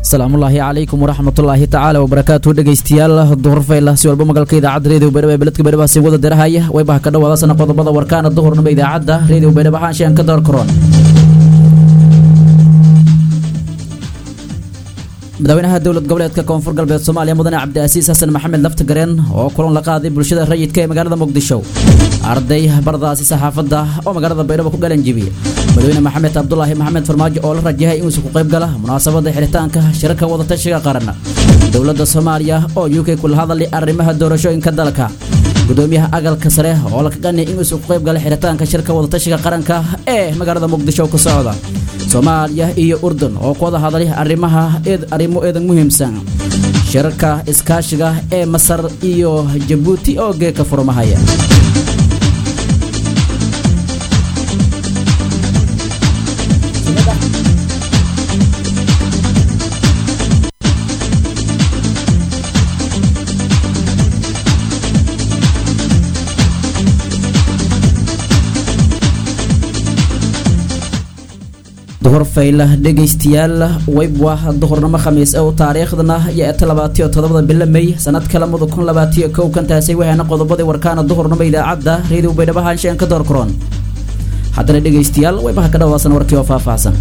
asalaamullaahi calaykum waraxmatullaahi tacaala wabarakaatu dhegaystayaal duhur fayla si walba magalka idaacadda reediyo baydhabo ee beledka baydhabo si wada dirahaya waybaha ka dhawaadasana qodobada warkaana duhurnimo idaacadda reediyo baydhabo haanshaan ka door karoon madaxweynaha dowlad goboleedka koonfur galbeed soomaaliya mudane cabdiasiis xasan maxamed laftagareen oo kulan la qaaday bulshada rayidka ee magaalada muqdisho arday bardaasi saxaafadda oo magaalada baydhabo ku galanjibiyey madaxweyne maxamed cabdulaahi maxamed farmaajo oo la rajahay inuusa ku qayb gala munaasabada xiritaanka shirarka wadatashiga qaran dowladda soomaaliya oo u k kula hadalay arrimaha doorashooyinka dalka gudoomiyaha agalka sare oo la kaqanay inuusa ku qayb gala xiritaanka shirka wadatashiga qaranka ee magaalada muqdisho ku socda soomaaliya iyo urdun oo ku wada hadlay arrimaha arrimo eedan muhiimsan shirarka iskaashiga ee masar iyo jabuuti oo geeka furmahaya duhur fayla dhegaystayaal weybwa duhurnimo khamiis ow taariikhdana yo-eta labaatiyo todobada bilo may sanadka lamada kun labaatiyo kow kantaasay waxaana qodobadii warkaana duhurnimo idaacadda reediyo baydhabo haanshaan ka door karoon haddana dhegaystayaal weybaha ka dhawaasan warkii oo faahfaahsan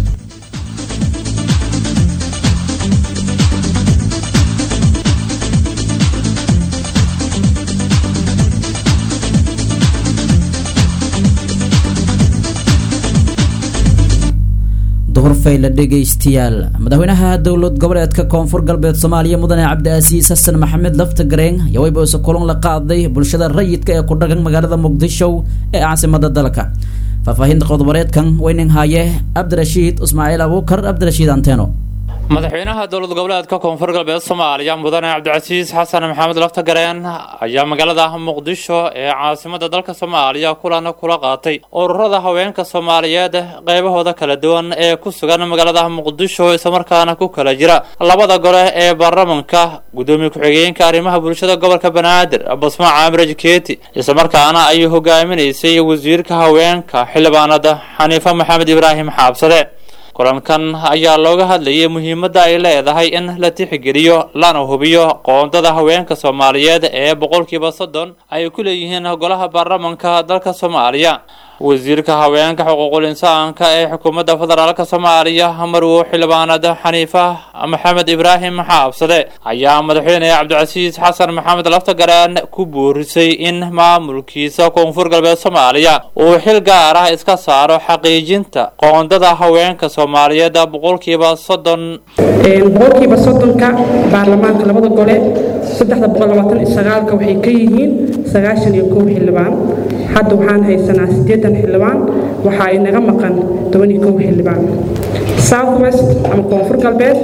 duhurfayla dhegaystayaal madaxweynaha dowlad goboleedka koonfur galbeed soomaaliya mudane cabdiasiis xasan maxamed laftagareen ayaa weyboose kulan la qaaday bulshada rayidka ee ku dhagan magaalada muqdisho ee caasimada dalka faahfaahinta qodobareedkan weyning haaye cabdirashiid ismaaciil abuukar cabdirashiid anteno madaxweynaha dowlad goboleedka koonfur galbeed soomaaliya mudane cabdicasiis xasan maxamed laftagareen ayaa magaalada muqdisho ee caasimada dalka soomaaliya kulan kula qaatay ururada haweenka soomaaliyeed qeybahooda kala duwan ee ku sugan magaalada muqdisho islamarkaana ku kala jira labada gole ee baarlamanka gudoomiye ku-xigeenka arrimaha bulshada gobolka banaadir basma caamir jikeeti islamarkaana ay hogaaminaysay wasiirka haweenka xildhibaanada xaniife maxamed ibraahim xaabsade kulankan ayaa looga hadlayay muhiimadda ay leedahay in la tixgeliyo lana hubiyo qoondada haweenka soomaaliyeed ee boqolkiiba soddon ay ku leeyihiin golaha baarlamanka dalka soomaaliya wasiirka haweenka xuquuqul insaanka ee xukuumadda federaalka soomaaliya marwo xildhibaanad xaniifa maxamed ibraahim xaabsade ayaa madaxweyne cabdicasiis xasan maxamed laftagareen ku boorisay in maamulkiisa koonfur galbeed soomaaliya uu xil gaar ah iska saaro xaqiijinta qoondada haweenka soomaaliyeed boqolkiiba soddon boqolkiiba soddonka baarlamaanka labada gole saddexda boqol labaatan iyo sagaalka waxay ka yihiin sagaashan iyo kow xildhibaan hadda waxaan haysanaa siddeetan xildhibaan waxaa inaga maqan toban iyo kow xildhibaan south west ama koonfur galbeed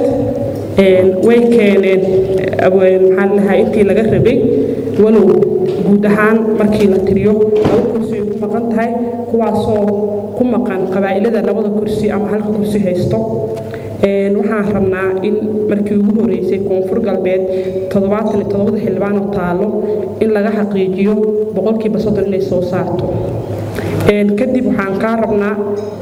way keeneen maxaan lahaa intii laga rabay walow guud ahaan markii la tiriyo laba kursi ay ku maqan tahay kuwaasoo ku maqan qabaa'ilada labada kursi ama halka kursi haysto waxaan rabnaa in markii ugu horeysay koonfur galbeed toddobaatan iyo toddobada xildhibaan oo taalo in laga xaqiijiyo boqolkiiba soddon inay soo saarto kadib waxaan kaa rabnaa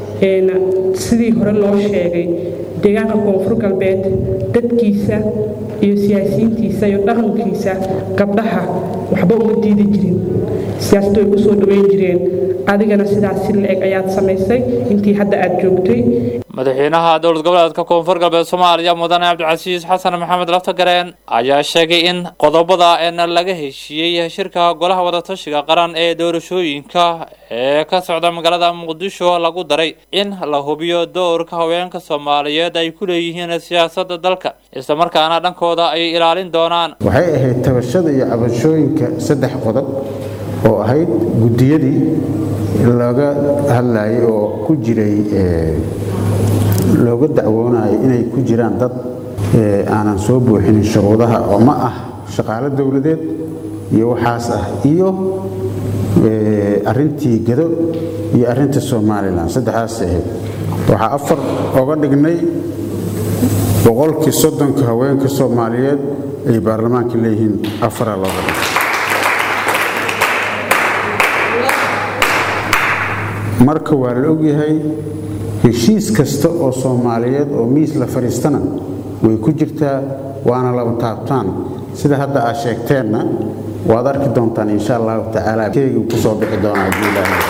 sidii hore loo sheegay deegaanka koonfur galbeed dadkiisa iyo siyaasiyiintiisa iyo dhaqankiisa gabdhaha waxba uma diidi jirin siyaasaddu ay ku soo dhaweyn jireen adigana sidaas si la-eg ayaad samaysay intii hadda aad joogtay madaxweynaha dowlad goboleedka koonfur galbeed soomaaliya mudane cabdicasiis xasan maxamed laftagareen ayaa sheegay in qodobada eena laga heshiiyey shirka golaha wadatashiga qaran ee doorashooyinka ee ka socda magaalada muqdisho lagu daray in la hubiyo doorka haweenka soomaaliyeed ay ku leeyihiin siyaasadda dalka islamarkaana dhankooda ay ilaalin doonaan waxay ahayd tabashada iyo cabashooyinka saddex qodob oo ahayd guddiyadii laga hadlayay oo ku jiray looga dacwoonayo inay ku jiraan dad aanan soo buuxinin shuruudaha oo ma ah shaqaalo dowladeed iyo waxaas ah iyo arintii gado iyo arinta somalilan saddexdaas ahayd waxaa afar oga dhignay boqolkii soddonka haweenka soomaaliyeed ay baarlamaanka leeyihiin afara looga dhigay marka waa la ogyahay heshiis kasta oo soomaaliyeed oo miis la fadhiistana way ku jirtaa waana laba taabtaan sida hadda aad sheegteenna waad arki doontaan insha allahu tacaala keygii ku soo bixi doonaa haddii ilaahay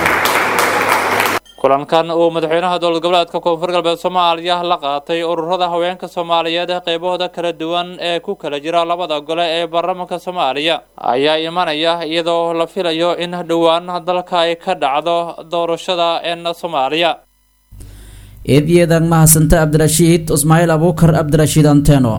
kulankan uu madaxweynaha dowlad goboleedka koonfur galbeed soomaaliya la qaatay ururada haweenka soomaaliyeed qaybahooda kala duwan ee ku kala jira labada gole ee baarlamaanka soomaaliya ayaa imanaya iyadoo la filayo in dhowaan dalka ay ka dhacdo doorashada een soomaaliya eedyeedan mahadsanta cabdirashiid ismaaciil abuukar cabdirashiid anteno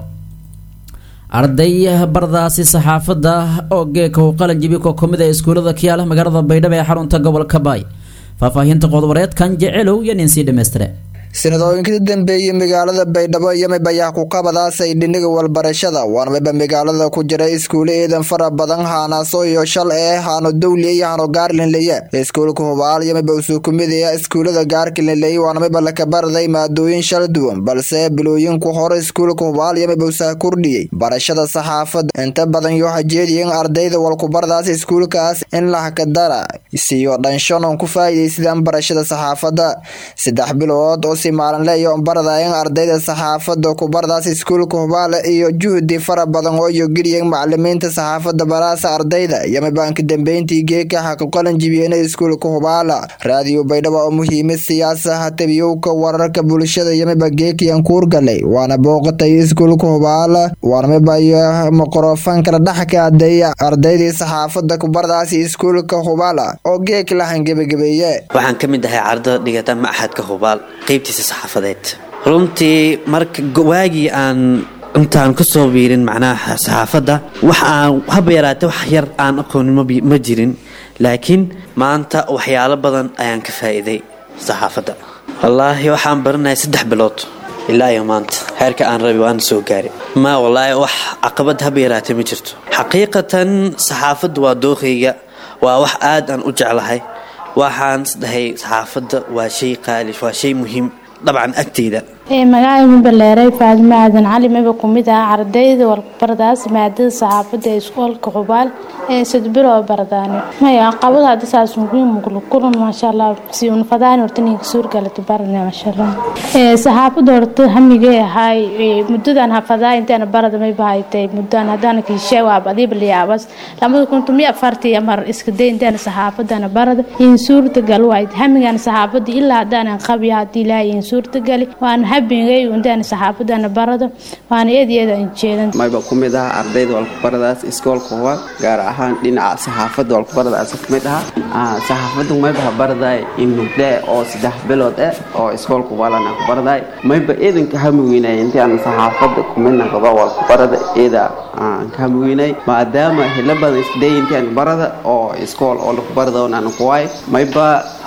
arday bardaasi saxaafadda oo geeka u qalin jibi ko kamid ee iskuullada kiyaala magaalada baydhabo ee xarunta gobolka baay faahfaahinta qodwareedkan jecelow iyo nin sii dhammaystire sanadooyinkii dambeeyey magaalada baydhabo iyo mibayax kuqabadaasay dhiniga walbarashada waana miba magaalada ku jira iskuulo eedan fara badan haanaaso iyo shal ee haano dowliya iyo haano gaarlinleye iskuulka hubaal iyo miba usuu kumidaya iskuulada gaarkilinleye waana miba lakabaraday maadooyin shal duwan balse bilooyinku hore iskuulka hubaal iyo miba usaa kordhiyey barashada saxaafada inta badan yoo hajeediyen ardayda walkubardaas iskuulkaas in lahkadara siyo dhanshanon ku faa'iidaysadaan barashada saxaafada saddex bilood oo si maalinle iyo baradayan ardayda saxaafada kubardaas iskuulka hubaale iyo juhdi fara badan oo iyo geliyan macalimiinta saxaafada baraasa ardayda iyo mibaanka dambeyntii geeka xaqiqalan jibiyena iskuulka hubaala raadiyo baydhabo oo muhiimad siyaasaha tabiyowka wararka bulshada iyo miba geekiyan kuurgalay waana booqatay iskuulka hubaala waana miba iyo mikrofoonkala dhexka adeeya ardaydii saxaafada kubardaas iskuulka hubaala oo geek lahan gebagabeeye waxaan ka mid ahay ardada dhigata maxadka hubaal qaybtiisa saxaafadeed runtii marka waagii aan intaan ka soo biirin macnaha saxaafadda wax aan haba yaraate wax yar aan aqoonin ma jirin laakiin maanta waxyaalo badan ayaan ka faa'iiday saxaafadda wallaahi waxaan baranaya saddex bilood ilaa iyo maanta heerka aan rabi waana soo gaari ma wallaahi wax caqabad haba yaraate ma jirto xaqiiqatan saxaafadda waa dooqayga waa wax aad aan u jeclahay waxaan isdhahay saxaafadda waa shay qaali waa shay muhiim dabcan agteyda magacay mubaleeray faadimo aadan cali miba kumid ah ardayda walbardaas maadada saxaafada ee iskoolka xubaal ee sadbiro bardaani maya qabada hadda saas muhiim mugla kulan maasha allah si unfadaan horta ninka suurgalata barana maasha allah saxaafada horta hamigay ahay muddadan hafadaa intaan barada may bahaytay muddan haddana kiishe waa badiib liyaabas lamada kuntu mi afartii mar iska day intaan saxaafadana barada in suurta gal wayd hamigan saxaafada ilaa haddaanan qabiya haddii ilaahay in suurta gali waan habingay undaan saxaafadana barada waana eed iyada jeedan mayba ku mid ah ardayda walkubaradaas iskoolka huba gaar ahaan dhinaca saxaafadda walkubaradaas ku mid aha saxaafaddu mayba baraday in mugde oo saddex bilood eh oo iskoolka hubalana ku baraday mayba eedanka hamiweynay intii aan saxaafadda kumid naqdo walkubarada eeda aan ka hamiweynay maadaama hilo badan isday intii aan barada oo iskool oo lakubarada aan kuwaay mayba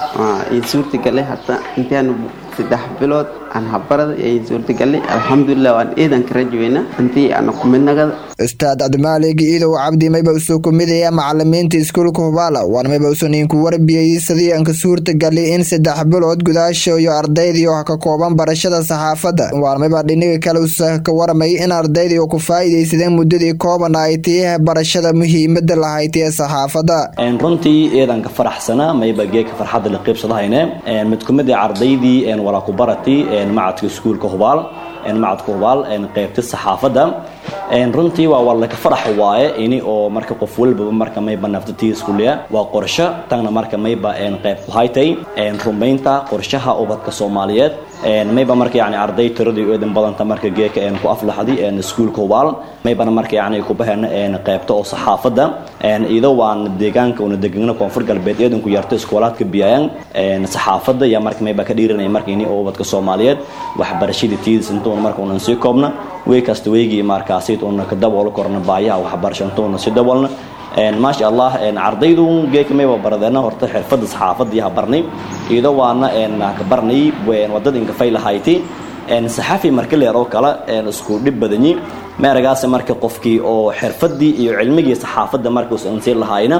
in suurtagale hata intii aan saddex bilood aan habarada ay suurtagalay alxamdulilah waan eedan ka rajweyna intii aan ku midnagada ustaad cabdimaalig iidow cabdi mayba usoo kumidaya macalimiinta iskuulka hubaala waana mayba usan inku warbiyey sidii aan ka suurtagalay in saddex bilood gudaasha iyo ardaydii oo ka kooban barashada saxaafadda waana mayba dhiniga kale usa ka waramay in ardaydii oo ku faa'iidaysadeen muddadii kooban ay tii barashada muhiimada lahayd ee saxaafadda runtii eedan ka faraxsana mayba geeka farxadda la qaybsadahayne mid kumid ah ardaydii walaa ku barati macadka iskuulka hubaal macadka hubaal qaybta saxaafadda runtii waa waa laka farax waaye ini oo marka qof walbaba marka mayba naftatiisa kuliya waa qorsho tagna marka mayba qayb ku haytay rumaynta qorshaha ubadka soomaaliyeed mayba marka yani arday tiradii eedan badanta marka geeka ku aflaxday iskuulka hubaal maybana marka yani ku baheen qaybta oo saxaafadda iyadoo waan deegaanka una degana koonfur galbeed eedan ku yarta iskoolaadka biyayaan saxaafadda yaa marka mayba ka dhiiranaya marka ini oo ubadka soomaaliyeed waxbarashadii tiidis intuuna marka unan sii koobna wey kasta weygii markaasi una ka daboolo korna baayaha waxbarasho intuuna sii daboolna maasha allah ardaydu geeka mayba baradeena horta xirfadda saxaafadda yaha barnay iyadoo waana ka barnay wadada inkafay lahayti saxafi marka leer oo kale isku dhib badanyi meeragaas marka qofkii oo xirfadii iyo cilmigii saxaafadda marka uusan sii lahayna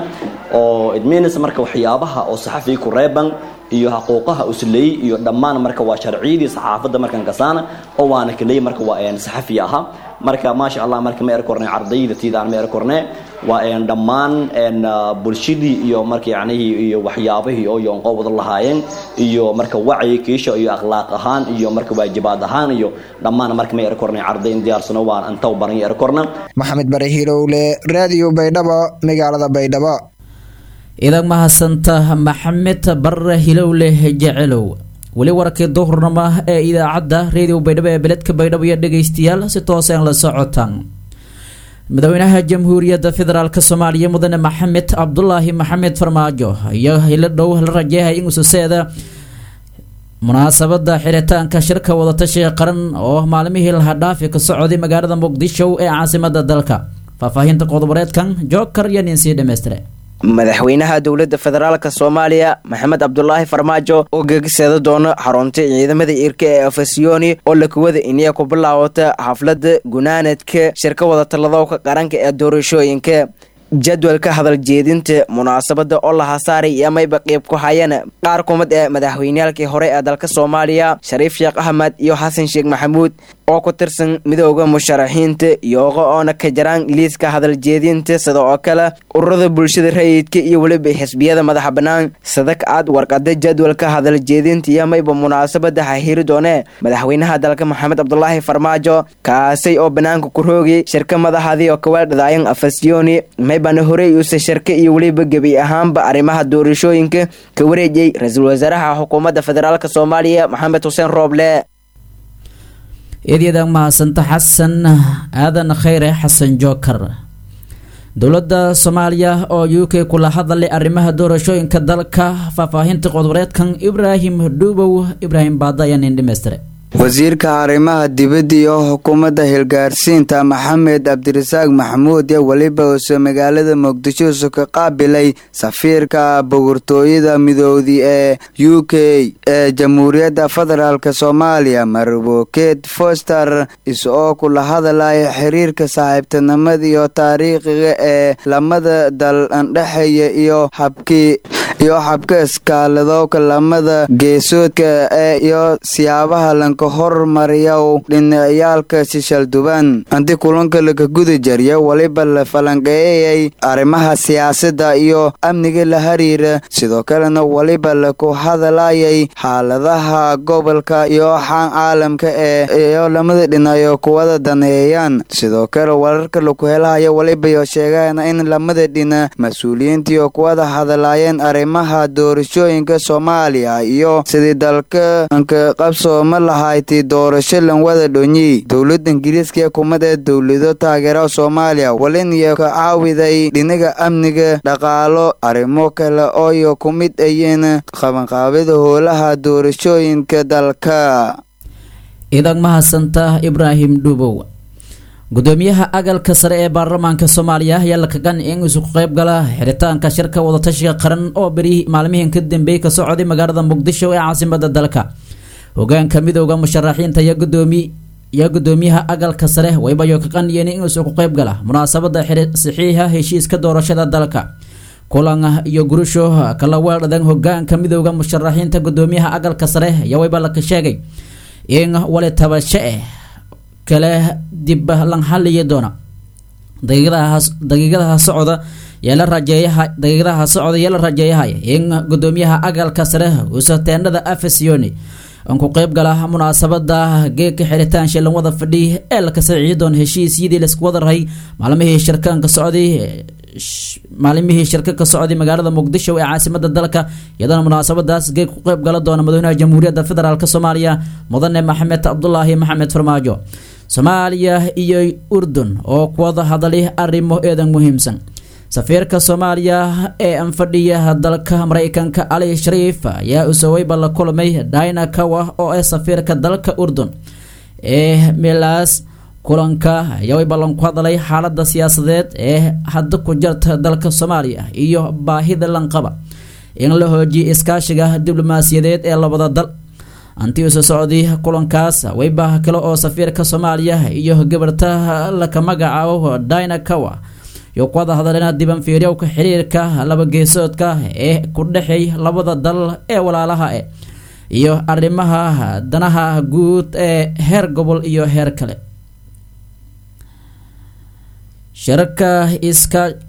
oo idmeenaysa marka waxyaabaha oo saxafiga ku reeban iyo xuquuqaha usleey iyo dhammaan marka waa sharciyadii saxaafadda markan kasaana oo waana kaleey marka waa saxafi aha marka maasha allah marka ma er kornay ardayda tiidaan ma er kornay waa een dhammaan een bulshadii iyo marka yacnihii iyo waxyaabihii oo yoonqo wada lahaayeen iyo marka wacyi kiisha iyo akhlaaq ahaan iyo marka waajibaad ahaan iyo dhammaan marka may erkornay carday in diyaarsano waan antaw baran erkorna maxamed bare hilowle raadiyo baydhabo magaalada baydhabo idag mahadsanta maxamed bare hilowle jecelow weli warkii duhurnimo ee idaacadda reediyo baydhabo ee beledka baydhabo iyo dhegaystayaal si tooseen la socotaan madaxweynaha jamhuuriyadda federaalk soomaaliya mudane maxamed cabdulaahi maxamed farmaajo iyo hilo dhow la rajeehay in ususeeda munaasabada xiritaanka shirka wadatashiga qaran oo maalmihii lahadhaafi ka socday magaalada muqdisho ee caasimada dalka faahfaahinta qodoboreedkan jookar iyo nin sii dhammaystire madaxweynaha dowladda federaalk soomaaliya maxamed cabdulaahi farmaajo oo gegisada doona xarunta ciidamada irka ee afasiyoni oo lakuwada iniya ku bilaawata xaflada gunaanadka shirka wadatalladowka qaranka ee doorashooyinka jadwalka hadal jeedinta munaasabada oo la hasaaray iyo mayba qiib ku hayeen qaar kumid ee madaxweyneyaalkii hore ee dalka soomaaliya shariif sheekh axmed iyo xasan sheekh maxamuud oo ku tirsan midooda musharaxiinta iyooga oona ka jaraan liiska hadal jeedinta sida oo kale ururada bulshada rayidka iyo weliba xisbiyada madaxa bannaan sadak aad warqada jadwalka hadal jeedinta iyo mayba munaasabada hahiri doone madaxweynaha dalka maxamed cabdulaahi farmaajo kaasay oo banaanka ku roogay shirka madaxadii oo kawaaldhadaayan afasiyoni maybana horey uuse shirka iyo weliba gebi ahaanba arrimaha doorashooyinka ka wareejiyey ra-iisul wasaaraha xukuumadda federaalk soomaaliya maxamed xuseen rooble eedyada mahadsanta xasan aadan khayre xasan jookar dowladda soomaaliya oo u k kula hadalay arrimaha doorashooyinka dalka faahfaahinta qodoboreedkan ibraahim dhuubow ibraahim baada ayaa nin dhamaystire wasiirka arrimaha dibadda iyo xukuumadda hilgaarsiinta maxamed cabdirasaaq maxamuud ee weliba uuse magaalada muqdisho isu ka qaabilay safiirka bogortooyada midoodi ee u k ee jamhuuriyadda federaalk soomaaliya marbokeed foster is-oo kula hadalaya xiriirka saaxiibtinimada iyo taariikhiga ee lamada dal andhexeeya iyo habkii iyo xabka iskaaladooka lamada geesoodka ee iyo siyaabaha lanka hormariyow dhinaciyaalka shishalduban anti kulanka laka guda jarya weliba la falanqeeyayay arrimaha siyaasadda iyo amniga la hariira sidoo kalena weliba laku hadalayay xaaladaha gobolka iyo xaan caalamka ee iyo lamada dhinayo kuwada daneeyaan sidoo kale wararka laku helahaya weliba iyo sheegayana in lamada dhina mas-uuliyiintiiyo kuwada hadalayeen arrimaha doorashooyinka soomaaliya iyo sidii dalka anka qabsooma lahayti doorasho lanwada dhonyi dowladda ingiriiska ee kumada dowlado taageera soomaaliya walin iyo ka caawiday dhinaga amniga dhaqaalo arrimo kale ooyo ku mid ayeen qabanqaabada howlaha doorashooyinka dalka idag mahadsanta ibraahim dhuubow gudoomiyaha agalka sare ee baarlamaanka soomaaliya ayaa la kagan in isugu qayb gala xiritaanka shirka wadatashiga qaran oo beri maalmihin ka dambeeyey ka socday magaalada muqdisho ee caasimada dalka hogaanka midooda musharaxiinta iyo gudoomi iyo gudoomiyaha agalka sare waybayo ka qaniyeen in isugu qayb gala munaasabada saxiixa heshiiska doorashada dalka kulan iyo gurusho kala weeldhadan hogaanka midooda musharaxiinta gudoomiyaha agalka sare ayaa wayba laka sheegay in wali tabasho eh kale dib lan xaliyi doona daqiiqadaha socda yeela rajeeyaha daqiiqadaha socda yeela rajeeyahaya in gudoomiyaha agalka sare uuse teendhada afasioni aan ku qayb gala munaasabada geedka xiritaan shilan wada fadhi ee la kasaciyi doon heshiisyadii laisku wada rahay maalmihii shirkanka socday maalimihii shirka ka socday magaalada muqdisho ee caasimada dalka iyadana munaasabadaas geeg ku qayb gala doona madaxweynaha jamhuuriyadda federaalk soomaaliya mudane maxamed cabdulaahi maxamed farmaajo soomaaliya iyo urdun oo kuwada hadalay arrimo eedan muhiimsan safiirka soomaaliya ee anfadhiya dalka mareykanka ali shariif ayaa usaweyba la kulmay dina kawa oo ah safiirka dalka urdun ee milaas kulanka ayaa way ballan ku hadalay xaalada siyaasadeed ee hadda ku jarta dalka soomaaliya iyo baahida lanqaba in la hoojiyo iskaashiga diblomaasiyadeed ee labada dal antii uso socday kulankaas weyba kale oo safiirka soomaaliya iyo gabarta laka magacaabo dina kawa iyo ku wada hadaleena dibanfiiryowka xiriirka laba geesoodka ee ku dhexeey labada dal ee walaalaha e iyo arrimaha danaha guud ee heer gobol iyo heer kale shirka iska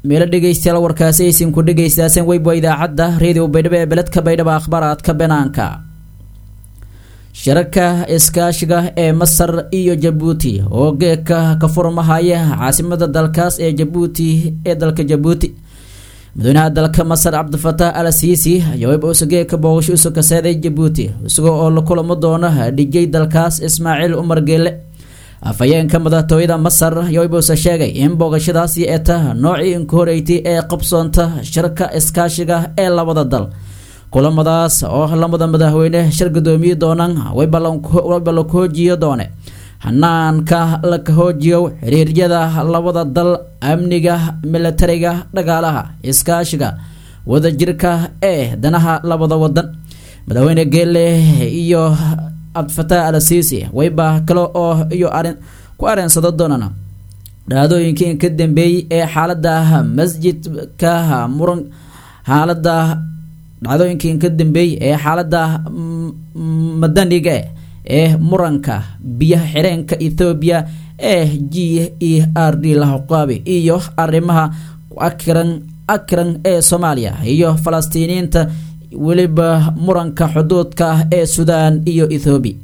meelo dhegaystayaal warkaasi aysin ku dhegaystaaseen weyba idaacadda reediyo baydhabo ee beledka baydhabo akhbaaraadka banaanka shirarka iskaashiga ee masar iyo jabuuti oo geeka ka furmahaya caasimada dalkaas ee jabuuti ee dalka jabuuti madaxweynaha dalka masar cabdifataax al siisi ayaa weyba usa geeka booqasho usu kaseeday jabuuti isagoo oo la kulamo doono dhijay dalkaas ismaaciil umar geele afhayeenka madaxtooyada masar ayaa weyba usa sheegay in booqashadaasi ee ta noocii inka horeeytay ee qabsoonta shirka iskaashiga ee labada dal kulamadaas oo lamada madaxweyne shir gudoomiye doonaan wayba la kahoojiyo doone hanaanka la kahoojiyo xiriiryada labada dal amniga milatariga dhagaalaha iskaashiga wadajirka ee danaha labada wadan madaxweyne geele iyo cabdifataax al siisi wayba kale oo iyo arin ku areensado doonaan dhacdooyinkii ka dambeeyey ee xaalada masjidka muran xaalada dhacdooyinkii ka dambeeyey ee xaalada madaniga ee muranka biyaha xireenka ethoobiya ee g e r d lahaqaabi iyo arrimaha akran akran ee soomaaliya iyo falastiiniyiinta weliba muranka xuduudka ah ee suudaan iyo ethoobiya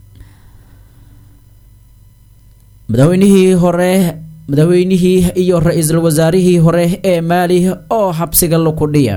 madaxweynihii hore madaxweynihii iyo ra-iisul wasaarihii hore ee maali oo xabsiga lakudhiya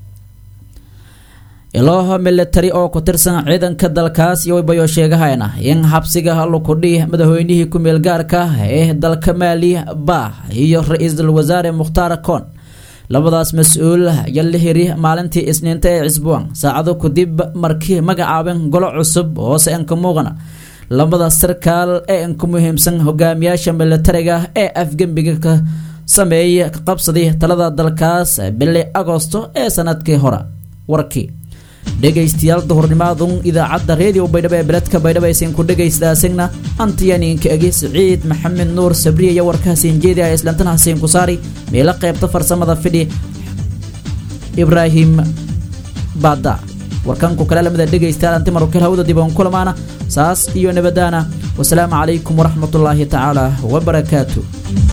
ilooho militari oo ku tirsan ciidanka dalkaas iyo waybayoo sheegahayna in xabsiga lakudhi madaxweynihii ku-meel gaarka ee dalka maali bah iyo ra-iisul wasaare mukhtaar koon labadaas mas-uul ayaa la hiri maalintii isniinta ee cisbuan saacado kadib markii magacaabeen golo cusub hoose inka muuqana labada sarkaal ee inka muhiimsan hogaamiyaasha militariga ee afgembiga ka sameeyay ka qabsaday talada dalkaas bili agosto ee sanadkii hore warkii dhegaystayaal duhurnimaadun idaacadda reediyo baydhabo ee beledka baydhabo aysan ku dhegaystaasagna antiyaniinka egi siciid maxamed nuur sabriya iyo warkaasiin jeedi ah islantan xasiin kusaari meelo qaybta farsamada fidhi ibraahim baada warkanku kale lamida dhegaystayaal anti marukal hawada diban kulamaana saas iyo nabadaana wasalaamu calaykum waraxmatullaahi tacaala wabarakaatu